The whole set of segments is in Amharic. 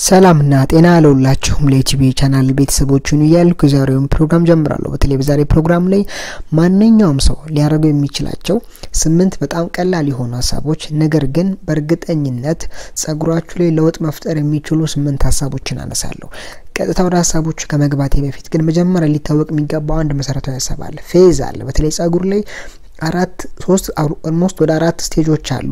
ሰላምና ጤና ለሁላችሁም ለዩቲዩብ ቻናል ቤተሰቦችን እያልኩ የዛሬውን ፕሮግራም ጀምራለሁ። በተለይ በዛሬ ፕሮግራም ላይ ማንኛውም ሰው ሊያደርገው የሚችላቸው ስምንት በጣም ቀላል የሆኑ ሀሳቦች ነገር ግን በእርግጠኝነት ጸጉራችሁ ላይ ለውጥ መፍጠር የሚችሉ ስምንት ሀሳቦችን አነሳለሁ። ቀጥታ ወደ ሀሳቦቹ ከመግባቴ በፊት ግን መጀመሪያ ሊታወቅ የሚገባው አንድ መሰረታዊ ሀሳብ አለ። ፌዝ አለ። በተለይ ጸጉር ላይ አራት ሶስት ኦልሞስት ወደ አራት ስቴጆች አሉ።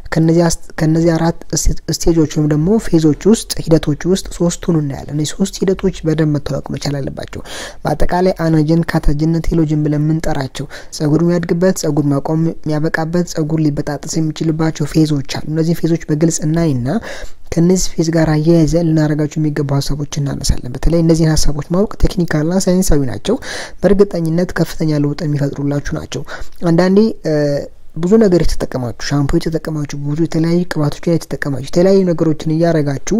ከነዚህ አራት ስቴጆች ወይም ደግሞ ፌዞች ውስጥ ሂደቶች ውስጥ ሶስቱን እናያለን። እነዚህ ሶስት ሂደቶች በደንብ መታወቅ መቻል አለባቸው። በአጠቃላይ አናጅን፣ ካታጅን፣ ቴሎጅን ብለን የምንጠራቸው ጸጉር የሚያድግበት፣ ጸጉር ማቆም የሚያበቃበት፣ ጸጉር ሊበጣጠስ የሚችልባቸው ፌዞች አሉ። እነዚህ ፌዞች በግልጽ እናይና ከነዚህ ፌዝ ጋር አያይዘን ልናደርጋቸው የሚገቡ ሀሳቦች እናነሳለን። በተለይ እነዚህን ሀሳቦች ማወቅ ቴክኒካልና ሳይንሳዊ ናቸው። በእርግጠኝነት ከፍተኛ ለውጥ የሚፈጥሩላችሁ ናቸው። አንዳንዴ ብዙ ነገር የተጠቀማችሁ ሻምፖ የተጠቀማችሁ ብዙ የተለያዩ ቅባቶችን የተጠቀማችሁ የተለያዩ ነገሮችን እያረጋችሁ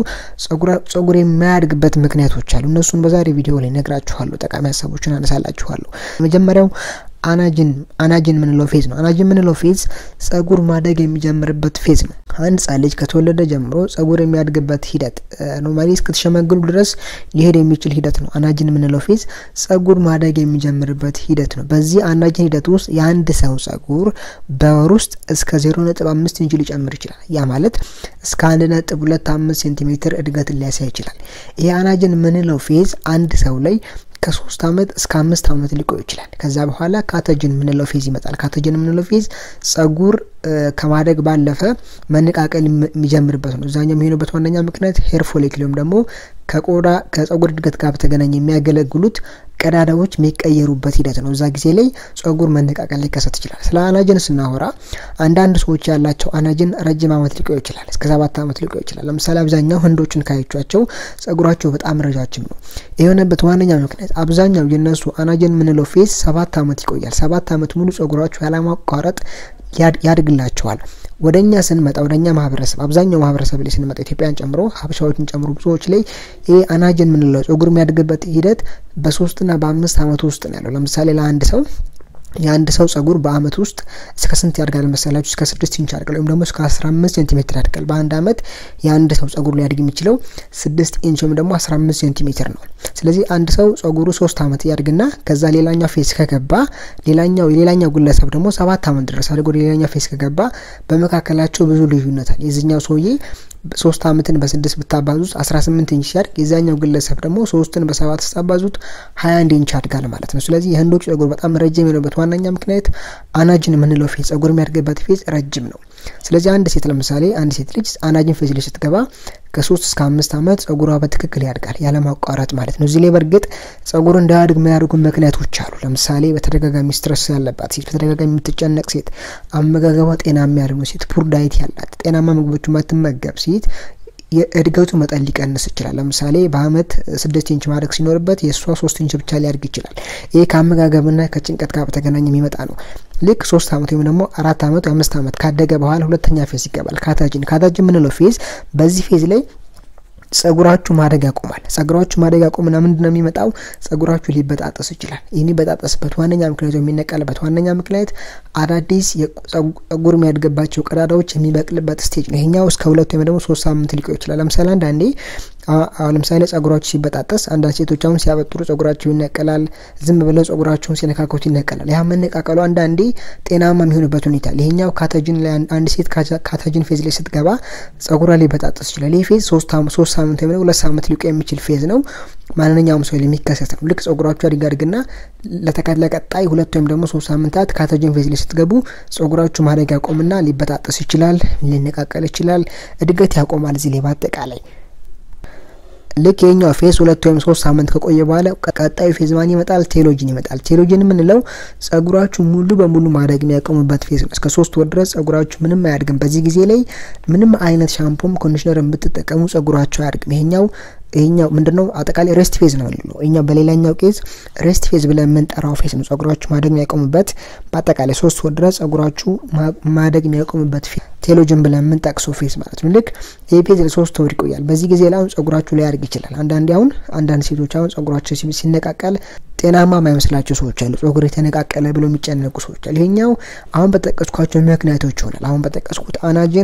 ጸጉር የማያድግበት ምክንያቶች አሉ። እነሱን በዛሬ ቪዲዮ ላይ ነግራችኋለሁ። ጠቃሚ ሀሳቦችን አነሳላችኋለሁ። መጀመሪያው አናጅን አናጅን የምንለው ፌዝ ነው። አናጅን የምንለው ፌዝ ጸጉር ማደግ የሚጀምርበት ፌዝ ነው። አንድ ሕጻን ልጅ ከተወለደ ጀምሮ ጸጉር የሚያድግበት ሂደት ኖርማሊ እስክትሸመግሉ ድረስ ሊሄድ የሚችል ሂደት ነው። አናጅን የምንለው ፌዝ ጸጉር ማደግ የሚጀምርበት ሂደት ነው። በዚህ አናጅን ሂደት ውስጥ የአንድ ሰው ጸጉር በወር ውስጥ እስከ ዜሮ ነጥብ አምስት ኢንች ሊጨምር ይችላል። ያ ማለት እስከ አንድ ነጥብ ሁለት አምስት ሴንቲሜትር እድገትን ሊያሳይ ይችላል። ይህ አናጅን የምንለው ፌዝ አንድ ሰው ላይ ከሶስት አመት እስከ አምስት አመት ሊቆይ ይችላል። ከዛ በኋላ ካተጅን የምንለው ፌዝ ይመጣል። ካተጅን የምንለው ፌዝ ጸጉር ከማደግ ባለፈ መነቃቀል የሚጀምርበት ነው። እዛኛው የሚሆንበት ዋነኛ ምክንያት ሄር ፎሊክል ወይም ደግሞ ከቆዳ ከጸጉር እድገት ጋር በተገናኘ የሚያገለግሉት ቀዳዳዎች የሚቀየሩበት ሂደት ነው። እዛ ጊዜ ላይ ጸጉር መነቃቀል ሊከሰት ይችላል። ስለ አናጅን ስናወራ አንዳንድ ሰዎች ያላቸው አናጅን ረጅም አመት ሊቆይ ይችላል። እስከ ሰባት አመት ሊቆይ ይችላል። ለምሳሌ አብዛኛው ህንዶችን ካያቸዋቸው ጸጉራቸው በጣም ረጃጅም ነው። የሆነበት ዋነኛ ምክንያት አብዛኛው የነሱ አናጅን የምንለው ፌዝ ሰባት አመት ይቆያል። ሰባት አመት ሙሉ ጸጉራቸው ያለማቋረጥ ያድግላቸዋል። ወደ እኛ ስንመጣ ወደ እኛ ማህበረሰብ አብዛኛው ማህበረሰብ ላይ ስንመጣ ኢትዮጵያን ጨምሮ ሀበሻዎችን ጨምሮ ብዙዎች ላይ ይህ አናጅን የምንለው ጸጉር የሚያድግበት ሂደት በሶስትና በአምስት አመት ውስጥ ነው ያለው። ለምሳሌ ለአንድ ሰው የአንድ ሰው ጸጉር በአመት ውስጥ እስከ ስንት ያድጋል መሰላችሁ? እስከ ስድስት ኢንች ያድጋል ወይም ደግሞ እስከ አስራ አምስት ሴንቲሜትር ያድጋል። በአንድ አመት የአንድ ሰው ጸጉር ሊያድግ የሚችለው ስድስት ኢንች ወይም ደግሞ አስራ አምስት ሴንቲሜትር ነው። ስለዚህ አንድ ሰው ጸጉሩ ሶስት አመት ያድግና ከዛ ሌላኛው ፌስ ከገባ ሌላኛው የሌላኛው ግለሰብ ደግሞ ሰባት አመት ድረስ አድርጎ ሌላኛው ፌስ ከገባ በመካከላቸው ብዙ ልዩነት አለ። የዚህኛው ሰውዬ ሶስት አመትን በስድስት ብታባዙት አስራ ስምንት ኢንች ሲያድግ የዛኛው ግለሰብ ደግሞ ሶስትን በሰባት ስታባዙት ሀያ አንድ ኢንች ያድጋል ማለት ነው። ስለዚህ የህንዶች ጸጉር በጣም ረጅም የሆነበት ዋነኛ ምክንያት አናጅን የምንለው ፌዝ ጸጉር የሚያድግበት ፌዝ ረጅም ነው። ስለዚህ አንድ ሴት ለምሳሌ አንድ ሴት ልጅ አናጅን ፌዝ ላይ ስትገባ ከሶስት እስከ አምስት አመት ጸጉሯ በትክክል ያድጋል ያለማቋረጥ ማለት ነው። እዚህ ላይ በእርግጥ ጸጉር እንዳያድግ የሚያደርጉ ምክንያቶች አሉ። ለምሳሌ በተደጋጋሚ ስትረስ ያለባት ሴት፣ በተደጋጋሚ የምትጨነቅ ሴት፣ አመጋገቧ ጤና የሚያደርጉ ሴት፣ ፑር ዳይት ያላት ጤናማ ምግቦች ማትመገብ ሴት የእድገቱ መጠን ሊቀንስ ይችላል። ለምሳሌ በአመት ስድስት ኢንች ማድረግ ሲኖርበት የእሷ ሶስት ኢንች ብቻ ሊያድግ ይችላል። ይህ ከአመጋገብና ከጭንቀት ጋር በተገናኘ የሚመጣ ነው። ልክ ሶስት አመት ወይም ደግሞ አራት አመት ወይ አምስት አመት ካደገ በኋላ ሁለተኛ ፌዝ ይገባል። ካታጅን ካታጅን የምንለው ፌዝ በዚህ ፌዝ ላይ ጸጉራችሁ ማደግ ያቆማል። ጸጉራችሁ ማደግ ያቆምና ምንድን ነው የሚመጣው? ጸጉራችሁ ሊበጣጠስ ይችላል። ይህ የሚበጣጠስበት ዋነኛ ምክንያት የሚነቀልበት ዋነኛ ምክንያት አዳዲስ ጸጉር የሚያድግባቸው ቀዳዳዎች የሚበቅልበት ስቴጅ ነው። ይሄኛው እስከ ሁለት ወይም ደግሞ ሶስት ሳምንት ሊቆይ ይችላል። ለምሳሌ አንዳንዴ አሁን ለምሳሌ ጸጉራችሁ ሲበጣጠስ አንዳንድ ሴቶች አሁን ሲያበጥሩ ጸጉራቸው ይነቀላል። ዝም ብለው ጸጉራቸውን ሲነካከቱ ይነቀላል። ያ መነቃቀሉ አንዳንዴ ጤናማ የሚሆንበት ሁኔታ ይሄኛው ካተጅን ላይ አንድ ሴት ካተጅን ፌዝ ላይ ስትገባ ጸጉሯ ሊበጣጠስ ይችላል። ይህ ፌዝ ሶስት ሳምንት ወይም ሁለት ሳምንት ሊቆይ የሚችል ፌዝ ነው። ማንኛውም ሰው የሚከሰት ነው። ልክ ጸጉራችሁ ያድግ ያድግና ለቀጣይ ሁለት ወይም ደግሞ ሶስት ሳምንታት ካተጅን ፌዝ ላይ ስትገቡ ጸጉራችሁ ማደግ ያቆምና ሊበጣጠስ ይችላል፣ ሊነቃቀል ይችላል፣ እድገት ያቆማል። እዚህ ላይ በአጠቃላይ ልክ የኛው ፌዝ ሁለት ወይም ሶስት ሳምንት ከቆየ በኋላ ቀጣዩ ፌዝ ማን ይመጣል? ቴሎጅን ይመጣል። ቴሎጅን የምንለው ጸጉራችሁ ሙሉ በሙሉ ማደግ የሚያቆሙበት ፌዝ ነው። እስከ ሶስት ወር ድረስ ጸጉራችሁ ምንም አያድግም። በዚህ ጊዜ ላይ ምንም አይነት ሻምፖም ኮንዲሽነር ብትጠቀሙ ጸጉራችሁ አያድግም። ይሄኛው ይሄኛው ምንድነው አጠቃላይ ሬስት ፌዝ ነው የምንለው እኛ በሌላኛው ኬዝ ሬስት ፌዝ ብለን የምንጠራው ፌዝ ነው። ጸጉራችሁ ማደግ የሚያቆምበት በአጠቃላይ ሶስት ወር ድረስ ጸጉራችሁ ማደግ የሚያቆምበት ቴሎጅን ብለን የምንጠቅሰው ፌዝ ማለት ነው። ልክ ይህ ፌዝ ለሶስት ወር ይቆያል። በዚህ ጊዜ ላይ አሁን ጸጉራችሁ ላይ ያድግ ይችላል። አንዳንዴ አሁን አንዳንድ ሴቶች አሁን ጸጉራቸው ሲነቃቀል ጤናማ የማይመስላቸው ሰዎች አሉ። ጸጉር የተነቃቀለ ብሎ የሚጨነቁ ሰዎች አሉ። ይሄኛው አሁን በጠቀስኳቸው ምክንያቶች ይሆናል። አሁን በጠቀስኩት አናጅን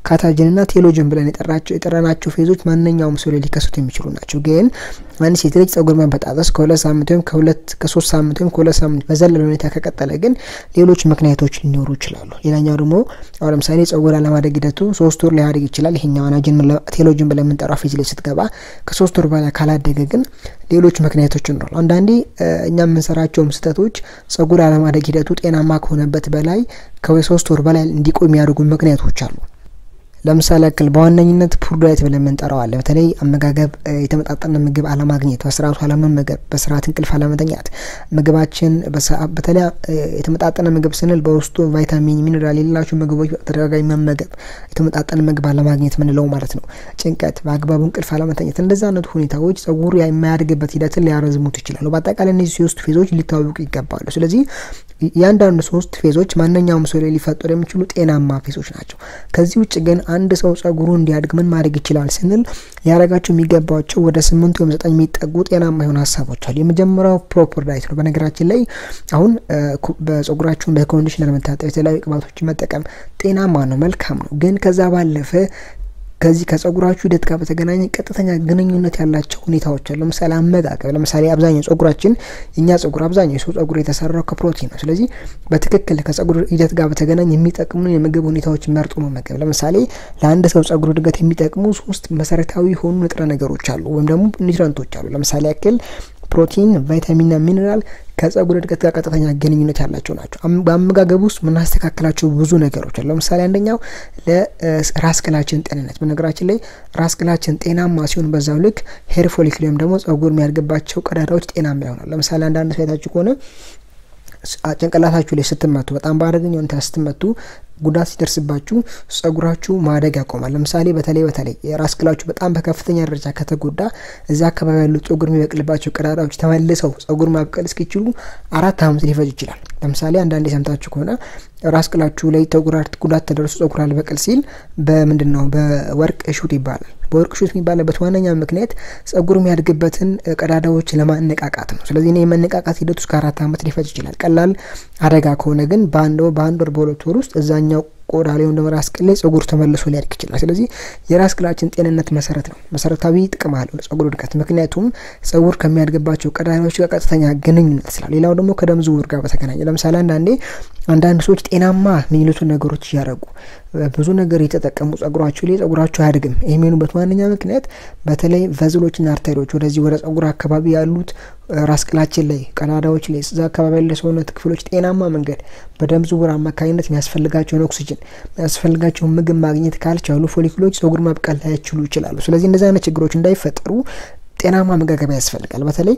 ካታጅንና ቴሎጅን ብለን የጠራቸው የጠራናቸው ፌዞች ማንኛውም ሰው ላይ ሊከሰቱ የሚችሉ ናቸው። ግን አንድ ሴት ልጅ ጸጉር መበጣጠስ ከሁለት ሳምንት ወይም ከሁለት ከሶስት ሳምንት ወይም ከሁለት ሳምንት በዘለለ ሁኔታ ከቀጠለ ግን ሌሎች ምክንያቶች ሊኖሩ ይችላሉ። ሌላኛው ደግሞ አሁን ለምሳሌ ጸጉር አለማደግ ሂደቱ ሶስት ወር ሊያደግ ይችላል። ይሄኛው አናጅን ቴሎጅን ብለን የምንጠራው ፌዝ ላይ ስትገባ ከሶስት ወር በላይ ካላደገ ግን ሌሎች ምክንያቶች ይኖራሉ። አንዳንዴ እኛ የምንሰራቸውም ስህተቶች ጸጉር አለማደግ ሂደቱ ጤናማ ከሆነበት በላይ ከሶስት ወር በላይ እንዲቆይ የሚያደርጉ ምክንያቶች አሉ። ለምሳሌ ያክል በዋነኝነት ፑር ዳይት ብለን የምንጠራው አለ። በተለይ አመጋገብ፣ የተመጣጠነ ምግብ አለማግኘት፣ በስርዓቱ አለመመገብ፣ በስርዓት እንቅልፍ አለመተኛት፣ ምግባችን በተለይ የተመጣጠነ ምግብ ስንል በውስጡ ቫይታሚን፣ ሚኔራል የሌላቸው ምግቦች በተደጋጋሚ መመገብ፣ የተመጣጠነ ምግብ አለማግኘት ምንለው ማለት ነው። ጭንቀት፣ በአግባቡ እንቅልፍ አለመተኛት፣ እንደዚህ አይነቱ ሁኔታዎች ጸጉር የማያድግበት ሂደትን ሊያረዝሙት ይችላሉ። በአጠቃላይ እነዚህ ሶስት ፌዞች ሊታወቁ ይገባሉ። ስለዚህ እያንዳንዱ ሶስት ፌዞች ማንኛውም ሰው ላይ ሊፈጠሩ የሚችሉ ጤናማ ፌዞች ናቸው። ከዚህ ውጭ ግን አንድ ሰው ጸጉሩ እንዲያድግ ምን ማድረግ ይችላል ስንል ሊያደርጋቸው የሚገባቸው ወደ ስምንት ወይም ዘጠኝ የሚጠጉ ጤናማ የሆኑ ሀሳቦች አሉ። የመጀመሪያው ፕሮፐር ዳይት ነው። በነገራችን ላይ አሁን በጸጉራችሁን በኮንዲሽነር መታጠብ፣ የተለያዩ ቅባቶችን መጠቀም ጤናማ ነው፣ መልካም ነው። ግን ከዛ ባለፈ ከዚህ ከጸጉራችሁ ሂደት ጋር በተገናኘ ቀጥተኛ ግንኙነት ያላቸው ሁኔታዎች አሉ። ለምሳሌ አመጋገብ። ለምሳሌ አብዛኛው ጸጉራችን የእኛ ጸጉር አብዛኛው የሰው ጸጉር የተሰራው ከፕሮቲን ነው። ስለዚህ በትክክል ከጸጉር ሂደት ጋር በተገናኘ የሚጠቅሙ የምግብ ሁኔታዎች መርጦ መመገብ። ለምሳሌ ለአንድ ሰው ጸጉር እድገት የሚጠቅሙ ሶስት መሰረታዊ የሆኑ ንጥረ ነገሮች አሉ፣ ወይም ደግሞ ኒውትረንቶች አሉ። ለምሳሌ ያክል ፕሮቲን፣ ቫይታሚንና ሚኔራል ከጸጉር እድገት ጋር ቀጥተኛ ግንኙነት ያላቸው ናቸው። በአመጋገብ ውስጥ የምናስተካክላቸው ብዙ ነገሮች አሉ። ለምሳሌ አንደኛው ለራስ ቅላችን ጤንነት። በነገራችን ላይ ራስ ቅላችን ጤናማ ሲሆን በዛው ልክ ሄር ፎሊክል ወይም ደግሞ ጸጉር የሚያድግባቸው ቀዳዳዎች ጤናማ ይሆናል። ለምሳሌ አንዳንድ ሳይታችሁ ከሆነ ጭንቅላታችሁ ላይ ስትመቱ በጣም በአደገኛ ሁኔታ ስትመቱ ጉዳት ሲደርስባችሁ ጸጉራችሁ ማደግ ያቆማል። ለምሳሌ በተለይ በተለይ የራስ ቅላችሁ በጣም በከፍተኛ ደረጃ ከተጎዳ እዚ አካባቢ ያሉ ጸጉር የሚበቅልባቸው ቀዳዳዎች ተመልሰው ጸጉር ማብቀል እስኪችሉ አራት ዓመት ሊፈጅ ይችላል። ለምሳሌ አንዳንድ የሰምታችሁ ከሆነ ራስ ቅላችሁ ላይ ጉዳት ተደርሶ ጸጉር አልበቅል ሲል በምንድን ነው በወርቅ እሹት ይባላል። በወርቅ እሹት የሚባልበት ዋነኛ ምክንያት ጸጉር የሚያድግበትን ቀዳዳዎች ለማነቃቃት ነው። ስለዚህ እኔ የመነቃቃት ሂደት ውስጥ ከአራት ዓመት ሊፈጅ ይችላል። ቀላል አደጋ ከሆነ ግን በአንድ በአንድ ወር በሁለት ወር ውስጥ እዛኛው ቆዳ ላይ ወይም ራስ ቅል ላይ ጸጉር ተመልሶ ሊያድግ ይችላል። ስለዚህ የራስ ቅላችን ጤንነት መሰረት ነው፣ መሰረታዊ ጥቅም አለው ለጸጉር እድገት። ምክንያቱም ጸጉር ከሚያድግባቸው ቀዳዳዎች ጋር ቀጥተኛ ግንኙነት ስላለ። ሌላው ደግሞ ከደም ዝውውር ጋር በተገናኘ ለምሳሌ አንዳንዴ አንዳንድ ሰዎች ጤናማ የሚሉትን ነገሮች እያደረጉ ብዙ ነገር የተጠቀሙ ጸጉራቸው ላይ ጸጉራቸው አያድግም። ይህ የሚሆኑበት ዋነኛ ምክንያት በተለይ ቨዝሎችና አርተሪዎች ወደዚህ ወደ ጸጉር አካባቢ ያሉት ራስ ቅላችን ላይ ቀዳዳዎች ላይ እዛ አካባቢ ያለ ሰውነት ክፍሎች ጤናማ መንገድ በደም ዝውውር አማካኝነት የሚያስፈልጋቸውን ኦክሲጅን የሚያስፈልጋቸውን ምግብ ማግኘት ካልቻሉ ፎሊክሎች ጸጉር ማብቀል ላይችሉ ይችላሉ። ስለዚህ እንደዚህ አይነት ችግሮች እንዳይፈጠሩ ጤናማ መጋገቢያ ያስፈልጋል። በተለይ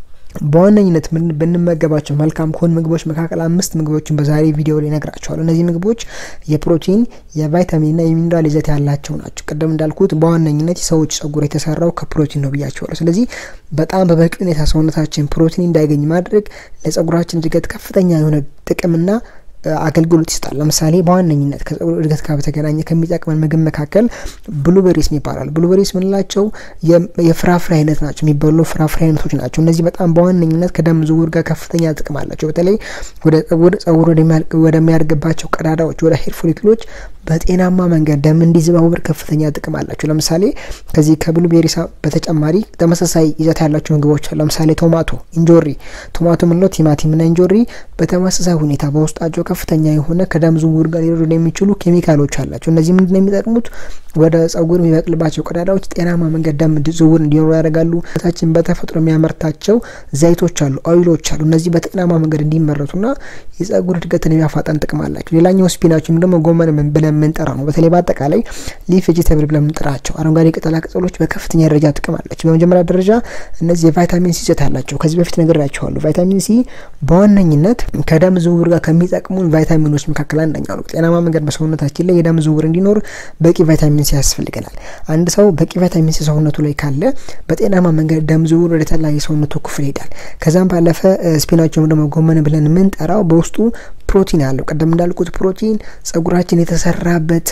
በዋነኝነት ብንመገባቸው መልካም ከሆኑ ምግቦች መካከል አምስት ምግቦችን በዛሬ ቪዲዮ ላይ ነግራቸዋለሁ። እነዚህ ምግቦች የፕሮቲን የቫይታሚንና የሚኒራል ይዘት ያላቸው ናቸው። ቅድም እንዳልኩት በዋነኝነት የሰዎች ጸጉር የተሰራው ከፕሮቲን ነው ብያቸዋለሁ። ስለዚህ በጣም በበቂ ሁኔታ ሰውነታችን ፕሮቲን እንዳይገኝ ማድረግ ለጸጉራችን እድገት ከፍተኛ የሆነ ጥቅምና አገልግሎት ይሰጣል። ለምሳሌ በዋነኝነት ከጸጉር እድገት ጋር በተገናኘ ከሚጠቅመን ምግብ መካከል ብሉቤሪስ ይባላል። ብሉቤሪስ ምንላቸው የፍራፍሬ አይነት ናቸው፣ የሚበሉ ፍራፍሬ አይነቶች ናቸው። እነዚህ በጣም በዋነኝነት ከደም ዝውውር ጋር ከፍተኛ ጥቅም አላቸው። በተለይ ወደ ጸጉር ወደሚያድግባቸው ቀዳዳዎች፣ ወደ ሄር ፎሊክሎች በጤናማ መንገድ ደም እንዲዘዋወር ከፍተኛ ጥቅም አላቸው። ለምሳሌ ከዚህ ከብሉቤሪስ በተጨማሪ ተመሳሳይ ይዘት ያላቸው ምግቦች ለምሳሌ ቶማቶ፣ እንጆሪ ቶማቶ ምንለው ቲማቲምና እንጆሪ በተመሳሳይ ሁኔታ በውስጣቸው ከፍተኛ የሆነ ከደም ዝውውር ጋር ሊረዱ የሚችሉ ኬሚካሎች አላቸው። እነዚህ ምንድን ነው የሚጠቅሙት? ወደ ጸጉር የሚበቅልባቸው ቀዳዳዎች ጤናማ መንገድ ደም ዝውውር እንዲኖሩ ያደርጋሉ። ታችን በተፈጥሮ የሚያመርታቸው ዘይቶች አሉ፣ ኦይሎች አሉ። እነዚህ በጤናማ መንገድ እንዲመረቱና የጸጉር እድገትን የሚያፋጠን ጥቅም አላቸው። ሌላኛው ስፒናች ወይም ደግሞ ጎመን ብለን የምንጠራ ነው። በተለይ በአጠቃላይ ሊፍ ቬጂተብል ብለን የምንጠራቸው አረንጓዴ ቅጠላ ቅጠሎች በከፍተኛ ደረጃ ጥቅም አላቸው። በመጀመሪያ ደረጃ እነዚህ የቫይታሚን ሲ ይዘት አላቸው። ከዚህ በፊት ነግሬያቸዋለሁ። ቫይታሚን ሲ በዋነኝነት ከደም ዝውውር ጋር ከሚጠቅሙ ቫይታሚኖች መካከል አንደኛው ነው። ጤናማ መንገድ በሰውነታችን ላይ የደም ዝውውር እንዲኖር በቂ ቫይታሚን ሲ ያስፈልገናል። አንድ ሰው በቂ ቫይታሚን ሲ ሰውነቱ ላይ ካለ በጤናማ መንገድ ደም ዝውውር ወደ ተለያየ ሰውነቱ ክፍል ይሄዳል። ከዛም ባለፈ ስፒናቸውም ደግሞ ጎመን ብለን የምንጠራው በውስጡ ፕሮቲን አለው። ቀደም እንዳልኩት ፕሮቲን ጸጉራችን የተሰራበት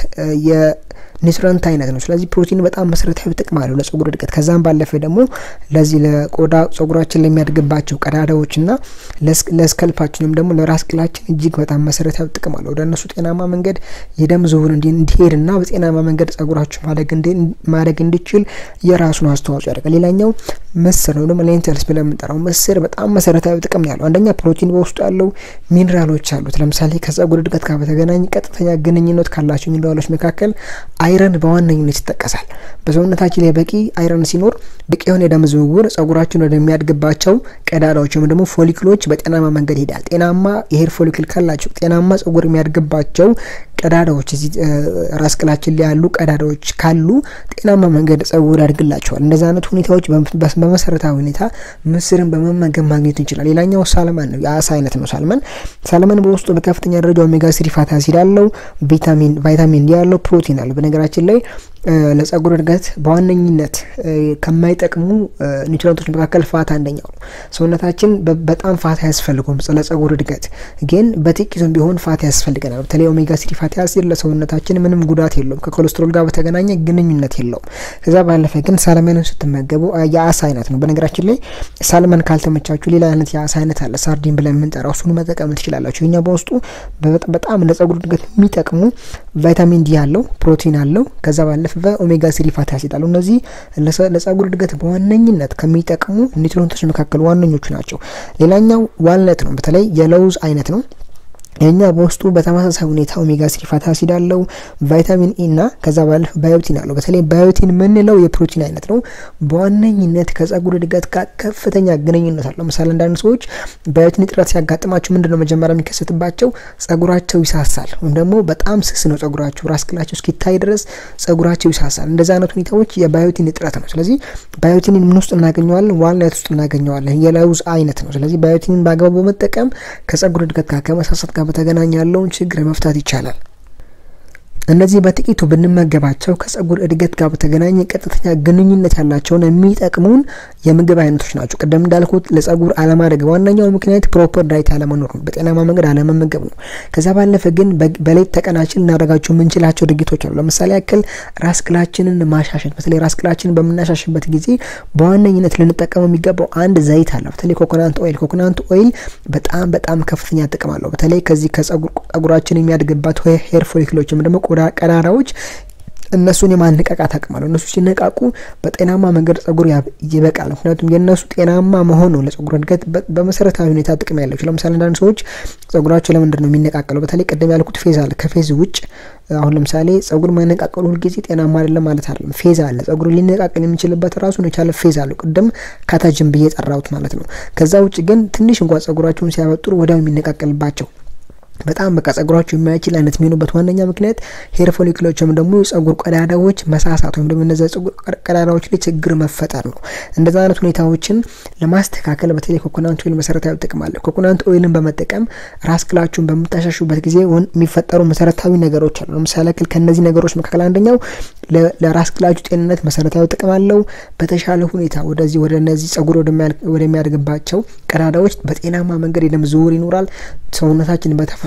ኒውትረንት አይነት ነው። ስለዚህ ፕሮቲን በጣም መሰረታዊ ጥቅም አለው ለጸጉር እድገት። ከዛም ባለፈ ደግሞ ለዚህ ለቆዳ ጸጉራችን ለሚያድግባቸው ቀዳዳዎችና ለስከልፓችንም ደግሞ ለራስ ቅላችን እጅግ በጣም መሰረታዊ ጥቅም አለው። ወደ እነሱ ጤናማ መንገድ የደም ዝውውር እንዲሄድና በጤናማ መንገድ ጸጉራችሁ ማደግ እንዲችል የራሱን አስተዋጽኦ ያደርጋል። ሌላኛው ምስር ነው ደግሞ ሌንተልስ ብለን የምንጠራው ምስር በጣም መሰረታዊ ጥቅም ነው ያለው። አንደኛ ፕሮቲን በውስጡ ያለው ሚኒራሎች አሉት። ለምሳሌ ከጸጉር እድገት ጋር በተገናኘ ቀጥተኛ ግንኙነት ካላቸው ሚኒራሎች መካከል አይረን በዋነኝነት ይጠቀሳል። በሰውነታችን ላይ በቂ አይረን ሲኖር በቂ የሆነ የደም ዝውውር ጸጉራችን ወደሚያድግባቸው ቀዳዳዎች ወይም ደግሞ ፎሊክሎች በጤናማ መንገድ ይሄዳል። ጤናማ የሄር ፎሊክል ካላቸው ጤናማ ጸጉር የሚያድግባቸው ቀዳዳዎች እዚህ ራስ ቅላችን ላይ ያሉ ቀዳዳዎች ካሉ ጤናማ መንገድ ጸጉር ያድግላቸዋል። እንደዚህ አይነት ሁኔታዎች በመሰረታዊ ሁኔታ ምስርን በመመገብ ማግኘት እንችላል። ሌላኛው ሳልመን ነው፣ የአሳ አይነት ነው። ሳልመን ሳልመን በውስጡ በከፍተኛ ደረጃ ኦሜጋ ስሪ ፋቲ አሲድ አለው፣ ቪታሚን ቫይታሚን ዲ ያለው ፕሮቲን አለው። በነገራችን ላይ ለጸጉር እድገት በዋነኝነት ከማይጠቅሙ ኒውትሪንቶች መካከል ፋት አንደኛው ነው። ሰውነታችን በጣም ፋት አያስፈልገውም ለጸጉር እድገት፣ ግን በጥቂቱም ቢሆን ፋት ያስፈልገናል። በተለይ ኦሜጋ ስሪ ፋቲ አሲድ ለሰውነታችን ምንም ጉዳት የለውም፣ ከኮሌስትሮል ጋር በተገናኘ ግንኙነት የለውም። ከዛ ባለፈ ግን ሳልመንን ስትመገቡ የአሳ አይነት ነው። በነገራችን ላይ ሳልመን ካልተመቻችሁ ሌላ አይነት የአሳ አይነት አለ፣ ሳርዲን ብለን የምንጠራው እሱን መጠቀም ትችላላችሁ። እኛ በውስጡ በጣም ለጸጉር እድገት የሚጠቅሙ ቫይታሚን ዲ አለው፣ ፕሮቲን አለው። ከዛ ባለፈ በኦሜጋ ስሪ ፋቲ አሲድ አለው። እነዚህ ለጸጉር እድገት በዋነኝነት ከሚጠቅሙ ኒውትሪንቶች መካከል ዋነኞቹ ናቸው። ሌላኛው ዋልነት ነው። በተለይ የለውዝ አይነት ነው። የኛ በውስጡ በተመሳሳይ ሁኔታ ኦሜጋ ስሪ ፋቲ አሲድ አለው፣ ቫይታሚን ኢ እና ከዛ ባለፈ ባዮቲን አለው። በተለይ ባዮቲን የምንለው የፕሮቲን አይነት ነው። በዋነኝነት ከጸጉር እድገት ጋር ከፍተኛ ግንኙነት አለው። ምሳሌ አንዳንድ ሰዎች ባዮቲን እጥረት ሲያጋጥማቸው ምንድን ነው መጀመሪያ የሚከሰትባቸው? ጸጉራቸው ይሳሳል፣ ወይም ደግሞ በጣም ስስ ነው ጸጉራቸው፣ ራስ ቅላቸው እስኪታይ ድረስ ጸጉራቸው ይሳሳል። እንደዚህ አይነት ሁኔታዎች የባዮቲን እጥረት ነው። ስለዚህ ባዮቲንን ምን ውስጥ እናገኘዋለን? ዋልነት ውስጥ እናገኘዋለን። የለውዝ አይነት ነው። ስለዚህ ባዮቲንን በአግባቡ በመጠቀም ከጸጉር እድገት ጋር ከመሳሳት ጋር በተገናኘ ያለውን ችግር መፍታት ይቻላል። እነዚህ በጥቂቱ ብንመገባቸው ከጸጉር እድገት ጋር በተገናኘ ቀጥተኛ ግንኙነት ያላቸውን የሚጠቅሙን የምግብ አይነቶች ናቸው። ቅደም እንዳልኩት ለጸጉር አለማደግ ዋነኛው ምክንያት ፕሮፐር ዳይት አለመኖር ነው፣ በጤናማ መንገድ አለመመገብ ነው። ከዛ ባለፈ ግን በሌት ተቀናችን ልናደርጋቸው የምንችላቸው ድርጊቶች አሉ። ለምሳሌ ያክል ራስ ቅላችንን ማሻሸት። በተለይ ራስ ቅላችንን በምናሻሽበት ጊዜ በዋነኝነት ልንጠቀመው የሚገባው አንድ ዘይት አለ። በተለይ ኮኮናንት ኦይል። ኮኮናንት ኦይል በጣም በጣም ከፍተኛ ጥቅም አለው። በተለይ ከዚህ ከጸጉራችን የሚያድግባት ሄር ፎሊክሎች ወይም ደግሞ ቀዳዳዎች እነሱን የማነቃቃት አቅም አለው። እነሱ ሲነቃቁ በጤናማ መንገድ ጸጉር ይበቃል። ምክንያቱም የእነሱ ጤናማ መሆን ነው ለጸጉር እድገት በመሰረታዊ ሁኔታ ጥቅም ያላቸው። ለምሳሌ አንዳንድ ሰዎች ጸጉራቸው ለምንድን ነው የሚነቃቀለው? በተለይ ቅድም ያልኩት ፌዝ አለ። ከፌዝ ውጭ አሁን ለምሳሌ ጸጉር ማነቃቀሉ ሁልጊዜ ጤናማ አይደለም ማለት አይደለም። ፌዝ አለ። ጸጉር ሊነቃቀል የሚችልበት ራሱን የቻለ ፌዝ አለው። ቅድም ካታጅን ብዬ ጠራሁት ማለት ነው። ከዛ ውጭ ግን ትንሽ እንኳን ጸጉራቸውን ሲያበጥሩ ወዲያው የሚነቃቀልባቸው በጣም በቃ ጸጉራቸው የማይችል አይነት የሚሆኑበት ዋነኛ ምክንያት ሄር ፎሊክሎች ወይም ደግሞ የጸጉር ቀዳዳዎች መሳሳት ወይም ደግሞ እነዚ ጸጉር ቀዳዳዎች ላይ ችግር መፈጠር ነው። እንደዛ አይነት ሁኔታዎችን ለማስተካከል በተለይ ኮኮናንት ኦይል መሰረታዊ ጥቅም አለ። ኮኮናንት ኦይልን በመጠቀም ራስ ቅላችሁን በምታሻሹበት ጊዜ የሚፈጠሩ መሰረታዊ ነገሮች አሉ። ለምሳሌ ያክል ከእነዚህ ነገሮች መካከል አንደኛው ለራስ ቅላችሁ ጤንነት መሰረታዊ ጥቅም አለው። በተሻለ ሁኔታ ወደዚህ ወደ እነዚህ ጸጉር ወደሚያድግባቸው ቀዳዳዎች በጤናማ መንገድ የደም ዝውውር ይኖራል። ሰውነታችን በተፈጥሮ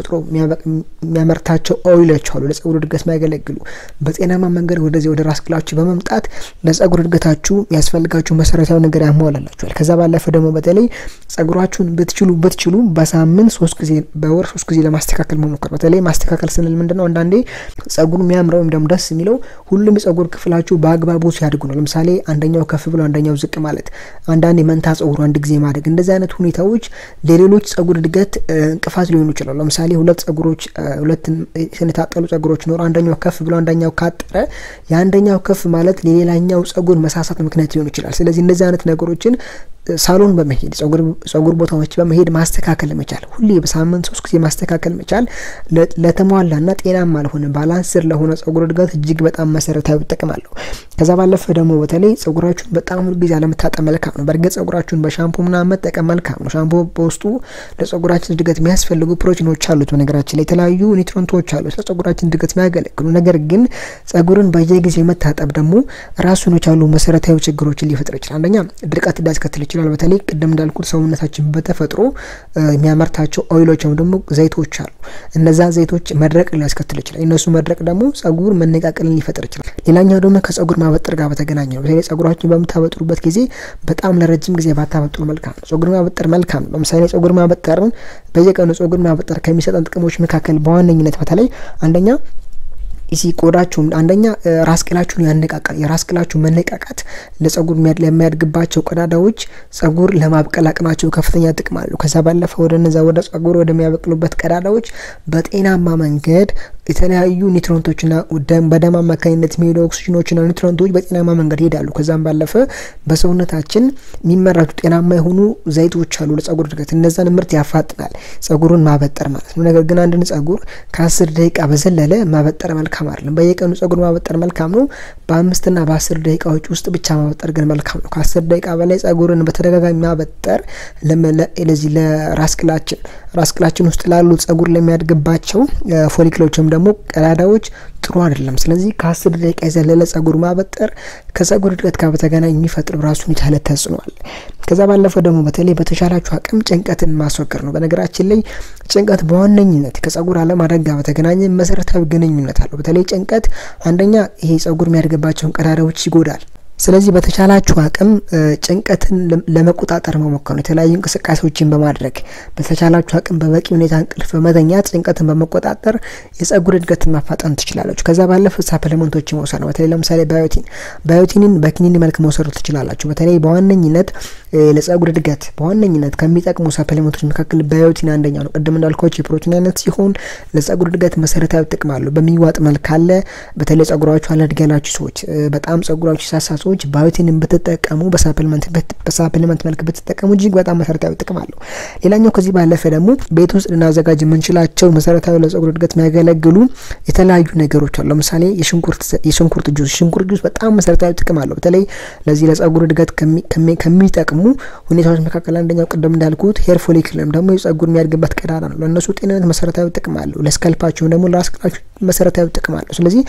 የሚያመርታቸው ኦይሎች አሉ ለጸጉር እድገት የሚያገለግሉ በጤናማ መንገድ ወደዚህ ወደ ራስ ቅላችሁ በመምጣት ለጸጉር እድገታችሁ የሚያስፈልጋችሁ መሰረታዊ ነገር ያሟላላችኋል። ከዛ ባለፈ ደግሞ በተለይ ጸጉራችሁን ብትችሉ ብትችሉ በሳምንት ሶስት ጊዜ በወር ሶስት ጊዜ ለማስተካከል መሞከር። በተለይ ማስተካከል ስንል ምንድን ነው? አንዳንዴ ጸጉሩ የሚያምረው ወይም ደግሞ ደስ የሚለው ሁሉም የጸጉር ክፍላችሁ በአግባቡ ሲያድጉ ነው። ለምሳሌ አንደኛው ከፍ ብሎ አንደኛው ዝቅ ማለት፣ አንዳንዴ መንታ ጸጉሩ አንድ ጊዜ ማደግ፣ እንደዚህ አይነት ሁኔታዎች ለሌሎች ጸጉር እድገት እንቅፋት ሊሆኑ ይችላሉ። ለምሳሌ ሁለት ጸጉሮች ሁለት የተነጣጠሉ ጸጉሮች ኖሮ አንደኛው ከፍ ብሎ አንደኛው ካጠረ የአንደኛው ከፍ ማለት ለሌላኛው ጸጉር መሳሳት ምክንያት ሊሆን ይችላል። ስለዚህ እንደዚህ አይነት ነገሮችን ሳሎን በመሄድ ጸጉር ቦታዎች በመሄድ ማስተካከል መቻል፣ ሁሌ በሳምንት ሶስት ጊዜ ማስተካከል መቻል ለተሟላና ጤናማ ለሆነ ባላንስር ለሆነ ጸጉር እድገት እጅግ በጣም መሰረታዊ ጥቅም አለው። ከዛ ባለፈ ደግሞ በተለይ ጸጉራችሁን በጣም ሁሉ ጊዜ አለመታጠብ መልካም ነው። በእርግጥ ጸጉራችሁን በሻምፖ ምናምን መጠቀም መልካም ነው። ሻምፖ በውስጡ ለጸጉራችን እድገት የሚያስፈልጉ ፕሮቲኖች አሉት። በነገራችን ላይ የተለያዩ ኒውትሮንቶች አሉት ለጸጉራችን እድገት የሚያገለግሉ። ነገር ግን ጸጉርን በየጊዜው መታጠብ ደግሞ ራሱን የቻሉ መሰረታዊ ችግሮችን ሊፈጥር ይችላል። አንደኛ ድርቀት ሊያስከትል ይችላል። ይችላል። በተለይ ቅድም እንዳልኩት ሰውነታችን በተፈጥሮ የሚያመርታቸው ኦይሎች ወይም ደግሞ ዘይቶች አሉ። እነዛ ዘይቶች መድረቅ ሊያስከትል ይችላል። እነሱ መድረቅ ደግሞ ጸጉር መነቃቀልን ሊፈጥር ይችላል። ሌላኛው ደግሞ ከጸጉር ማበጠር ጋር በተገናኘ ነው። በተለይ ጸጉራችን በምታበጥሩበት ጊዜ በጣም ለረጅም ጊዜ ባታበጥሩ መልካም ነው። ጸጉር ማበጠር መልካም ነው። ለምሳሌ ጸጉር ማበጠርን በየቀኑ ጸጉር ማበጠር ከሚሰጠን ጥቅሞች መካከል በዋነኝነት በተለይ አንደኛ ሲ ቆዳችሁም አንደኛ ራስ ቅላችሁን ያነቃቃል። የራስ ቅላችሁ መነቃቃት ለጸጉር ለሚያድግባቸው ቀዳዳዎች ጸጉር ለማብቀል አቅማቸው ከፍተኛ ጥቅም አለው። ከዛ ባለፈ ወደ እነዛ ወደ ጸጉር ወደሚያበቅሉበት ቀዳዳዎች በጤናማ መንገድ የተለያዩ ኒትሮንቶችና በደም አማካኝነት የሚሄዱ ኦክሲጅኖችና ኒትሮንቶች በጤናማ መንገድ ይሄዳሉ። ከዛም ባለፈ በሰውነታችን የሚመረቱ ጤናማ የሆኑ ዘይቶች አሉ ለጸጉር እድገት። እነዛን ምርት ያፋጥናል ጸጉሩን ማበጠር ማለት ነው። ነገር ግን አንድን ጸጉር ከአስር ደቂቃ በዘለለ ማበጠር መልካም አይደለም። በየቀኑ ጸጉር ማበጠር መልካም ነው። በአምስትና በአስር ደቂቃዎች ውስጥ ብቻ ማበጠር ግን መልካም ነው። ከአስር ደቂቃ በላይ ጸጉርን በተደጋጋሚ ማበጠር ለዚህ ለራስ ቅላችን ራስ ቅላችን ውስጥ ላሉ ጸጉር ለሚያድግባቸው ፎሊክሎች ወይም ደግሞ ቀዳዳዎች ጥሩ አይደለም። ስለዚህ ከአስር ደቂቃ የዘለለ ጸጉር ማበጠር ከጸጉር እድገት ጋር በተገናኝ የሚፈጥር ራሱን የቻለ ተጽዕኖ አለ። ከዛ ባለፈ ደግሞ በተለይ በተሻላችሁ አቅም ጭንቀትን ማስወገድ ነው። በነገራችን ላይ ጭንቀት በዋነኝነት ከጸጉር አለማደግ ጋር በተገናኘ መሰረታዊ ግንኙነት አለው። በተለይ ጭንቀት አንደኛ ይሄ ጸጉር የሚያድግባቸውን ቀዳዳዎች ይጎዳል። ስለዚህ በተቻላችሁ አቅም ጭንቀትን ለመቆጣጠር መሞከር ነው። የተለያዩ እንቅስቃሴዎችን በማድረግ በተቻላችሁ አቅም በበቂ ሁኔታ እንቅልፍ በመተኛት ጭንቀትን በመቆጣጠር የጸጉር እድገትን ማፋጠን ትችላላችሁ። ከዛ ባለፈ ሳፕሊመንቶችን መውሰድ ነው። በተለይ ለምሳሌ ባዮቲን ባዮቲንን በክኒን መልክ መውሰድ ትችላላችሁ። በተለይ በዋነኝነት ለጸጉር እድገት በዋነኝነት ከሚጠቅሙ ሳፕሊመንቶች መካከል ባዮቲን አንደኛው ነው። ቅድም እንዳልኳቸው የፕሮቲን አይነት ሲሆን ለጸጉር እድገት መሰረታዊ ጥቅም አለው። በሚዋጥ መልክ አለ። በተለይ ጸጉራችሁ አላድግ ያላችሁ ሰዎች፣ በጣም ጸጉራችሁ ሳሳ ሰዎች ባዮቲንን ብትጠቀሙ በሳፕሊመንት መልክ ብትጠቀሙ እጅግ በጣም መሰረታዊ ጥቅም አለው። ሌላኛው ከዚህ ባለፈ ደግሞ ቤት ውስጥ ልናዘጋጅ የምንችላቸው መሰረታዊ ለጸጉር እድገት የሚያገለግሉ የተለያዩ ነገሮች አሉ። ለምሳሌ የሽንኩርት ጁስ ሽንኩርት ጁስ በጣም መሰረታዊ ጥቅም አለው። በተለይ ለዚህ ለጸጉር እድገት ከሚጠቅሙ ሁኔታዎች መካከል አንደኛው ቅድም እንዳልኩት ሄር ፎሊክል ወይም ደግሞ የጸጉር የሚያድግበት ቀዳዳ ነው። ለእነሱ ጤንነት መሰረታዊ ጥቅም አለው። ለስከልፓቸውም ደግሞ ለራስ ቅላቸው መሰረታዊ ጥቅም አለው። ስለዚህ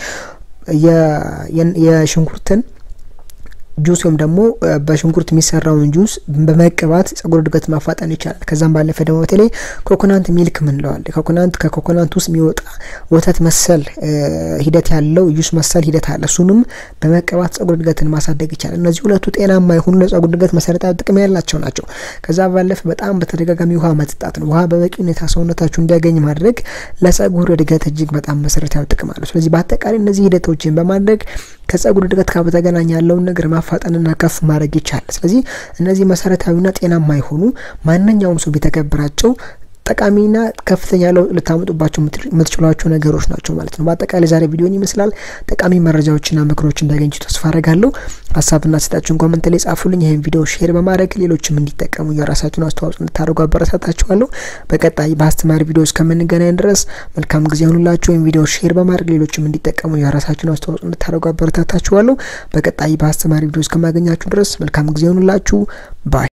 የሽንኩርትን ጁስ ወይም ደግሞ በሽንኩርት የሚሰራውን ጁስ በመቀባት ጸጉር እድገት ማፋጠን ይቻላል። ከዛም ባለፈ ደግሞ በተለይ ኮኮናንት ሚልክ ምንለዋል ኮኮናንት ከኮኮናንት ውስጥ የሚወጣ ወተት መሰል ሂደት ያለው ጁስ መሰል ሂደት አለ። እሱንም በመቀባት ጸጉር እድገትን ማሳደግ ይቻላል። እነዚህ ሁለቱ ጤናማ የሆኑ ለጸጉር እድገት መሰረታዊ ጥቅም ያላቸው ናቸው። ከዛ ባለፈ በጣም በተደጋጋሚ ውሃ መጠጣት ነው። ውሃ በበቂ ሁኔታ ሰውነታችሁ እንዲያገኝ ማድረግ ለጸጉር እድገት እጅግ በጣም መሰረታዊ ጥቅም አለው። ስለዚህ በአጠቃላይ እነዚህ ሂደቶችን በማድረግ ከጸጉር እድገት ጋር በተገናኘ ያለውን ነገር ማፋጠንና ከፍ ማድረግ ይቻላል። ስለዚህ እነዚህ መሰረታዊና ጤናማ የሆኑ ማንኛውም ሰው ቢተገብራቸው ጠቃሚና ከፍተኛ ለውጥ ልታመጡባቸው የምትችሏቸው ነገሮች ናቸው ማለት ነው። በአጠቃላይ ዛሬ ቪዲዮን ይመስላል። ጠቃሚ መረጃዎችና ምክሮች እንዳገኙ ተስፋ አረጋለሁ። ሀሳብና ስጣችሁን ኮመንት ላይ ጻፉልኝ። ይህን ቪዲዮ ሼር በማድረግ ሌሎችም እንዲጠቀሙ የራሳችሁን አስተዋጽኦ እንድታደርጉ አበረታታችኋለሁ። በቀጣይ በአስተማሪ ቪዲዮ እስከምንገናኝ ድረስ መልካም ጊዜ ሆኑላችሁ። ወይም ቪዲዮ ሼር በማድረግ ሌሎችም እንዲጠቀሙ የራሳችሁን አስተዋጽኦ እንድታደርጉ አበረታታችኋለሁ። በቀጣይ በአስተማሪ ቪዲዮ እስከማገኛችሁ ድረስ መልካም ጊዜ ሆኑላችሁ ባይ